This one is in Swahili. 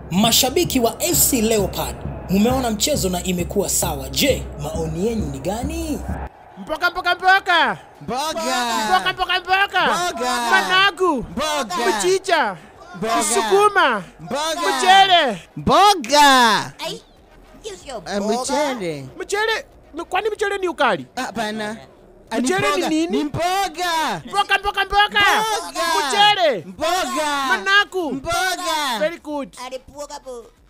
Mashabiki wa FC Leopard, mumeona mchezo na imekuwa sawa. Je, maoni yenu ni gani? Mboga mboga mboga. Mboga. Mboga mboga mboga. Mboga. Managu. Mboga. Mchicha. Mboga. Sukuma. Mboga. Mchele. Mboga. Ai, hiyo sio Eh, mboga. Mchele. Mchele. Kwani mchele ni ukali? Hapana. Ah, Mchele ni mboga. nini? Ni mboga. Mboga mboga mboga. Mboga. Mchele. Mboga. Managu. Mboga. Very good. Alipuoga po.